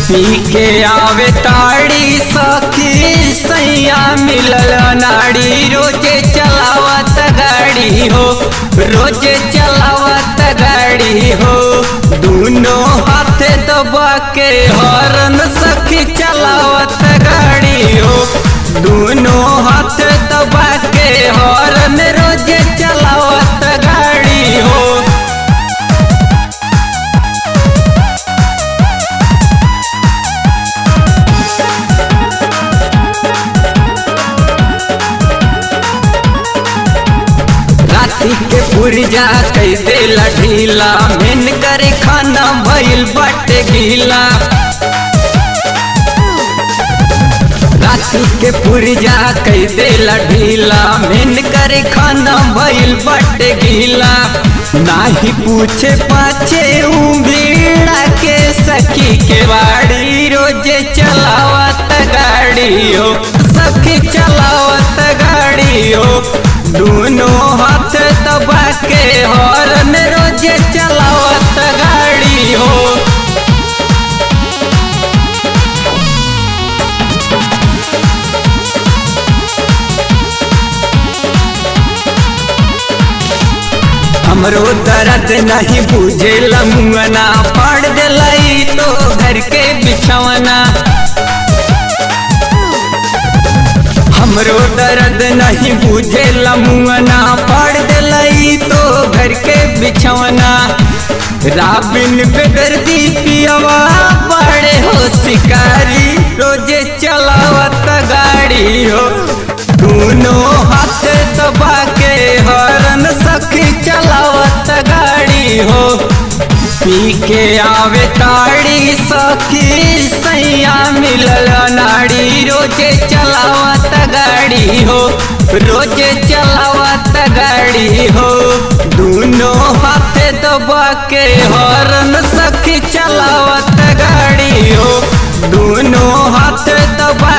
पी के आवे ताड़ी सखी सैया मिलल नाड़ी रोजे चलावत गाड़ी हो रोजे चलावत गाड़ी हो दोनों हाथ दबा के हॉर्न सखी चलावत गाड़ी हो दोनों हाथ दबा के हॉर्न रोजे चलावत गाड़ी हो राती के पुरजा कई देला ढीला मेन करे खाना भइल बाटे गीला राती के पुरजा कई देला ढीला मेन करे खाना भइल बाटे गीला नाही पूछे पाछे उंगीड़ा के सखी के बाड़ी रोजे चलावत गाड़ी हो सखी चलावत गाड़ी हो दोनों हाथ दबा के हॉर्न रोजे चलावत गाड़ी हो हमरो दर्द नहीं बुझे लमुअना पड़ दिलाई तो घर के बिछवना हमरो दर्द नहीं बुझे लमुअना पड़ दिलाई तो घर के बिछवना राबिन बेदर्दी पियवा बड़े हो शिकारी रोजे चलावत गाड़ी हो दोनों हाथ दबा के हरन सखी चलावत गाड़ी हो पी के आवे ताड़ी सखी सैया मिलल नाड़ी रोजे चलावत गाड़ी हो रोजे चलावत गाड़ी हो दोनों हाथ दबा के हरन सखी चलावत गाड़ी हो दोनों हाथ दबा